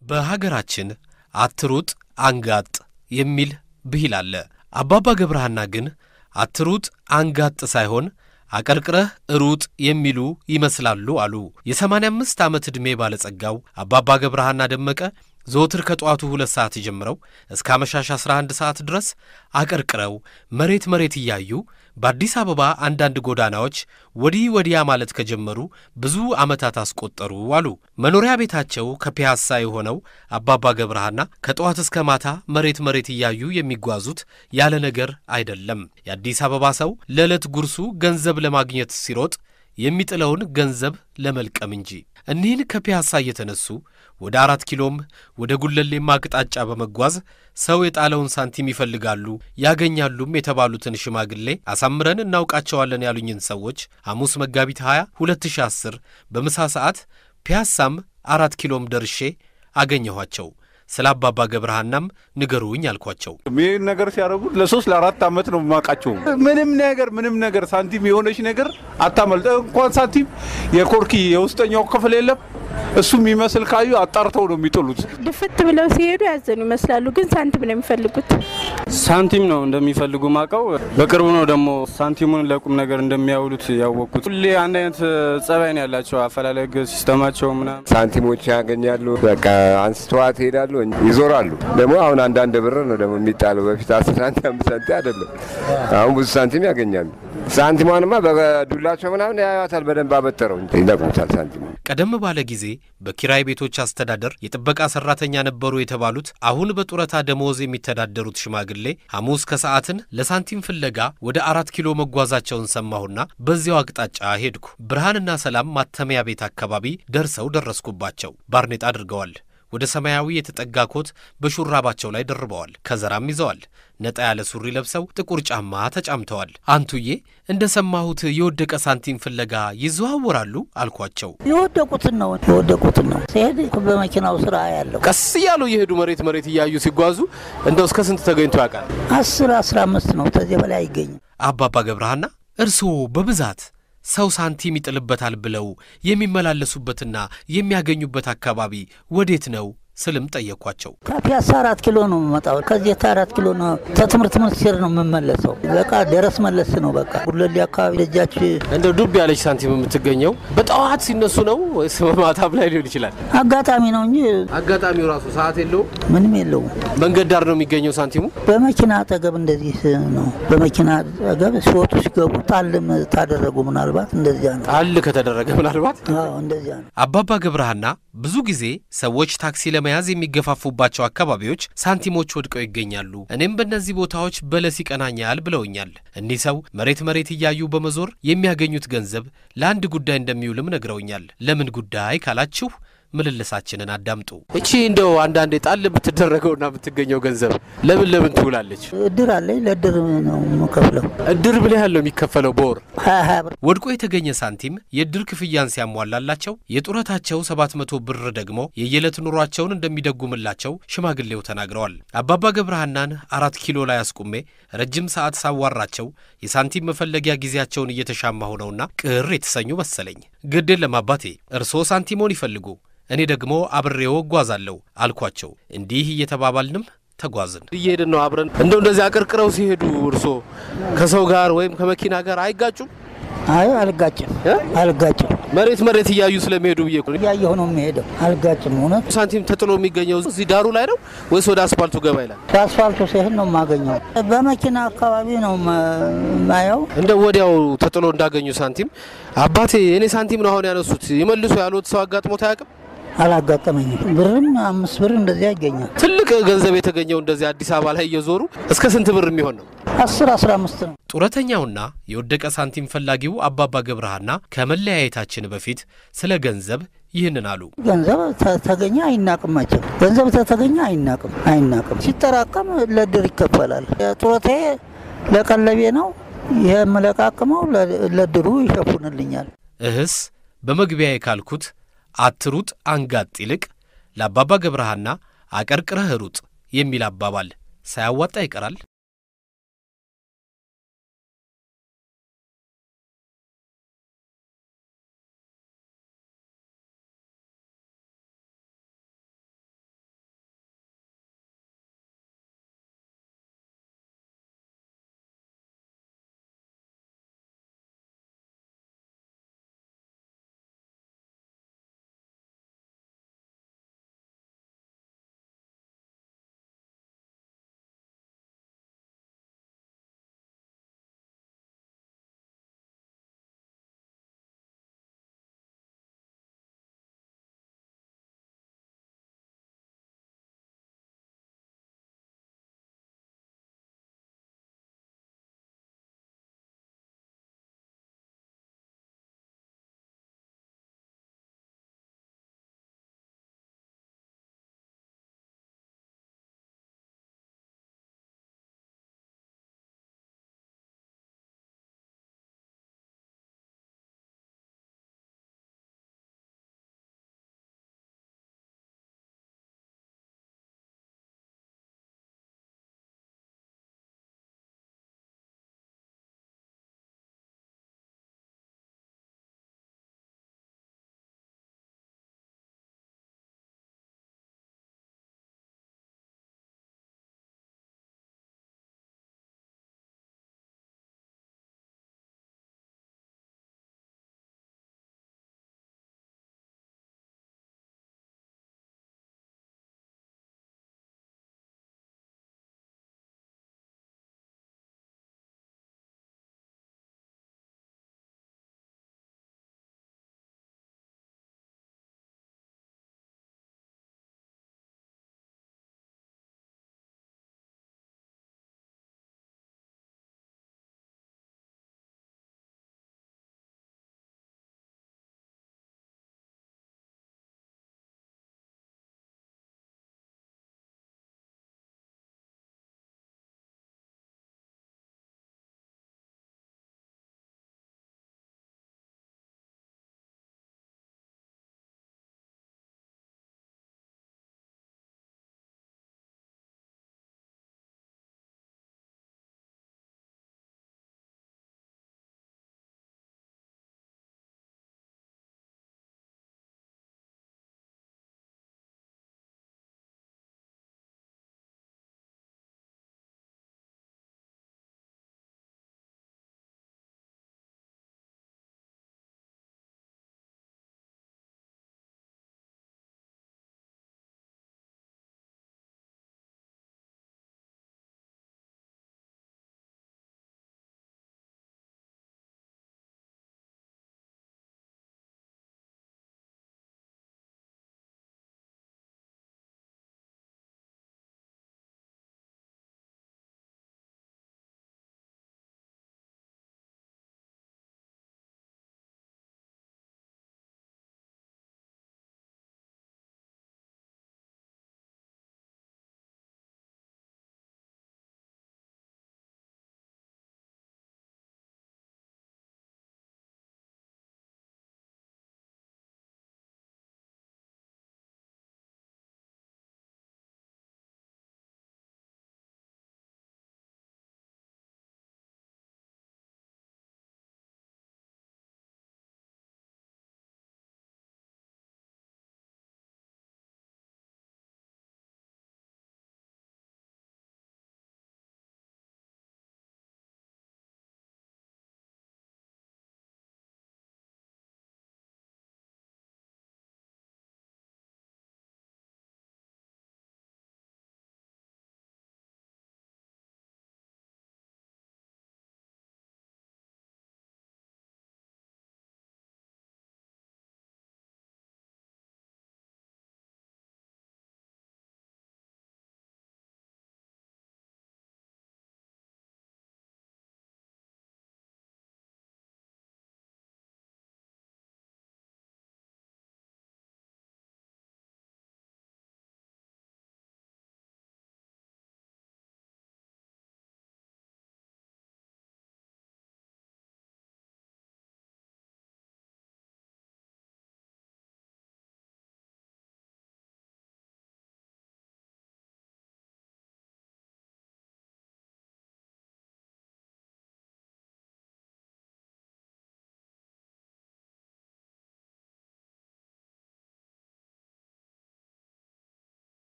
በሀገራችን አትሩጥ አንጋጥ የሚል ብሂል አለ። አባባ ገብረሐና ግን አትሩጥ አንጋጥ ሳይሆን አቀርቅረህ ሩጥ የሚሉ ይመስላሉ አሉ። የሰማንያ አምስት ዓመት ዕድሜ ባለጸጋው አባባ ገብረሐና ደመቀ ዘወትር ከጠዋቱ ሁለት ሰዓት ጀምረው እስከ አመሻሽ 11 ሰዓት ድረስ አቀርቅረው መሬት መሬት እያዩ በአዲስ አበባ አንዳንድ ጎዳናዎች ወዲህ ወዲያ ማለት ከጀመሩ ብዙ ዓመታት አስቆጠሩ አሉ። መኖሪያ ቤታቸው ከፒያሳ የሆነው አባባ ገብረሐና ከጠዋት እስከ ማታ መሬት መሬት እያዩ የሚጓዙት ያለ ነገር አይደለም። የአዲስ አበባ ሰው ለዕለት ጉርሱ ገንዘብ ለማግኘት ሲሮጥ የሚጥለውን ገንዘብ ለመልቀም እንጂ። እኒህን ከፒያሳ እየተነሱ ወደ አራት ኪሎም ወደ ጉለሌማ አቅጣጫ በመጓዝ ሰው የጣለውን ሳንቲም ይፈልጋሉ ያገኛሉም የተባሉትን ሽማግሌ አሳምረን እናውቃቸዋለን ያሉኝን ሰዎች ሐሙስ መጋቢት 20 2010 በምሳ ሰዓት ፒያሳም አራት ኪሎም ደርሼ አገኘኋቸው። ስለ አባባ ገብረሐናም ንገሩኝ አልኳቸው። ይህን ነገር ሲያደርጉ ለሶስት ለአራት ዓመት ነው የማውቃቸው። ምንም ነገር ምንም ነገር ሳንቲም የሆነች ነገር አታመልጠ። እንኳን ሳንቲም የኮርኪ የውስጠኛው ክፍል የለም እሱ የሚመስል ካዩ አጣርተው ነው የሚጥሉት። ድፍት ብለው ሲሄዱ ያዘኑ ይመስላሉ፣ ግን ሳንቲም ነው የሚፈልጉት። ሳንቲም ነው እንደሚፈልጉ ማቀው። በቅርቡ ነው ደግሞ ሳንቲሙን ለቁም ነገር እንደሚያውሉት ያወቅኩት። ሁሌ አንድ አይነት ጸባይ ነው ያላቸው፣ አፈላለግ ሲስተማቸው ምናምን። ሳንቲሞች ያገኛሉ። በቃ አንስተዋት ይሄዳሉ፣ ይዞራሉ። ደግሞ አሁን አንዳንድ ብር ነው ደግሞ የሚጣለው። በፊት አስር ሳንቲም አምስት ሳንቲም አይደለም። አሁን ብዙ ሳንቲም ያገኛሉ። ሳንቲሟንማ በዱላቸው ምናምን ያዩታል። በደንብ አበጠረው ይለቅሙታል ሳንቲሙ። ቀደም ባለ ጊዜ በኪራይ ቤቶች አስተዳደር የጥበቃ ሰራተኛ ነበሩ የተባሉት አሁን በጡረታ ደመወዝ የሚተዳደሩት ሽማግሌ ሐሙስ ከሰዓትን ለሳንቲም ፍለጋ ወደ አራት ኪሎ መጓዛቸውን ሰማሁና በዚያው አቅጣጫ ሄድኩ። ብርሃንና ሰላም ማተሚያ ቤት አካባቢ ደርሰው ደረስኩባቸው። ባርኔጣ አድርገዋል። ወደ ሰማያዊ የተጠጋ ኮት በሹራባቸው ላይ ደርበዋል። ከዘራም ይዘዋል። ነጣ ያለ ሱሪ ለብሰው ጥቁር ጫማ ተጫምተዋል። አንቱዬ እንደ ሰማሁት የወደቀ ሳንቲም ፍለጋ ይዘዋወራሉ አልኳቸው። የወደቁትን ነው የወደቁትን ነው ሲሄድ በመኪናው ስራ ያለው ቀስ እያሉ እየሄዱ መሬት መሬት እያዩ ሲጓዙ እንደው እስከ ስንት ተገኝቶ ያውቃል? አስር አስራ አምስት ነው ከዚህ በላይ አይገኝም። አባባ ገብረሐና እርስዎ በብዛት ሰው ሳንቲም ይጥልበታል ብለው የሚመላለሱበትና የሚያገኙበት አካባቢ ወዴት ነው ስልም ጠየኳቸው። ከፒያሳ አራት ኪሎ ነው የምመጣው። ከዚህ አራት ኪሎ ነው ከትምህርት ሚኒስቴር ነው የምመለሰው። በቃ ደረስ መለስ ነው። በቃ ጉለሌ አካባቢ ደጃች እንደው ዱብ ያለች ሳንቲም የምትገኘው በጠዋት ሲነሱ ነው ወይስ በማታም ላይ ሊሆን ይችላል? አጋጣሚ ነው እንጂ አጋጣሚው ራሱ ሰዓት የለውም። ምንም የለውም። መንገድ ዳር ነው የሚገኘው ሳንቲሙ። በመኪና አጠገብ እንደዚህ ነው። በመኪና አጠገብ ሲወጡ ሲገቡ ጣልም ታደረጉ ምናልባት እንደዚያ ነው። ጣል ከተደረገ ምናልባት አዎ እንደዚያ ነው። አባባ ገብረሐና ብዙ ጊዜ ሰዎች ታክሲ ለመያዝ የሚገፋፉባቸው አካባቢዎች ሳንቲሞች ወድቀው ይገኛሉ። እኔም በእነዚህ ቦታዎች በለስ ይቀናኛል ብለውኛል። እኒህ ሰው መሬት መሬት እያዩ በመዞር የሚያገኙት ገንዘብ ለአንድ ጉዳይ እንደሚውልም ነግረውኛል። ለምን ጉዳይ ካላችሁ ምልልሳችንን አዳምጡ። እቺ እንደው አንዳንዴ ጣል የምትደረገውና የምትገኘው ገንዘብ ለምን ለምን ትውላለች? እድር አለኝ። ለእድር ነው የምከፍለው። እድር ምን ያህል ነው የሚከፈለው በወር? ሀያ ሀያ ብር ወድቆ የተገኘ ሳንቲም የእድር ክፍያን ሲያሟላላቸው የጡረታቸው ሰባት መቶ ብር ደግሞ የየዕለት ኑሯቸውን እንደሚደጉምላቸው ሽማግሌው ተናግረዋል። አባባ ገብረሐናን አራት ኪሎ ላይ አስቁሜ ረጅም ሰዓት ሳዋራቸው የሳንቲም መፈለጊያ ጊዜያቸውን እየተሻማሁ ነውና ቅር የተሰኙ መሰለኝ። ግድ የለም አባቴ፣ እርስዎ ሳንቲሞን ይፈልጉ እኔ ደግሞ አብሬው እጓዛለሁ አልኳቸው። እንዲህ እየተባባልንም ተጓዝን። እየሄድን ነው አብረን። እንደው እንደዚህ አቀርቅረው ሲሄዱ እርሶ ከሰው ጋር ወይም ከመኪና ጋር አይጋጩም? አይ አልጋጭም፣ አልጋጭም። መሬት መሬት እያዩ ስለሚሄዱ ብዬ እኮ ነው። እያየሁ ነው የሚሄደው። አልጋጭም። እውነት ሳንቲም ተጥሎ የሚገኘው እዚህ ዳሩ ላይ ነው ወይስ ወደ አስፋልቱ ገባ ይላል? በአስፋልቱ ሲሄድ ነው የማገኘው። በመኪና አካባቢ ነው ማየው። እንደ ወዲያው ተጥሎ እንዳገኙ ሳንቲም አባቴ እኔ ሳንቲም ነው አሁን ያነሱት ይመልሱ ያሉት ሰው አጋጥሞት አያውቅም? አላጋጠመኝም። ብርም አምስት ብር እንደዚያ ይገኛል። ትልቅ ገንዘብ የተገኘው እንደዚህ አዲስ አበባ ላይ እየዞሩ እስከ ስንት ብር የሚሆን ነው? አስር አስራ አምስት ነው። ጡረተኛውና የወደቀ ሳንቲም ፈላጊው አባባ ገብረሐና ከመለያየታችን በፊት ስለ ገንዘብ ይህንን አሉ። ገንዘብ ተገኘ አይናቅም። መቼም ገንዘብ ተተገኘ አይናቅም፣ አይናቅም። ሲጠራቀም ለድር ይከፈላል። ጡረታዬ ለቀለቤ ነው። ይህ የምለቃቅመው ለድሩ ይሸፉንልኛል። እህስ በመግቢያ ካልኩት አትሩጥ አንጋጥ ይልቅ ለአባባ ገብረሐና አቀርቅረህ ሩጥ የሚል አባባል ሳያዋጣ ይቀራል።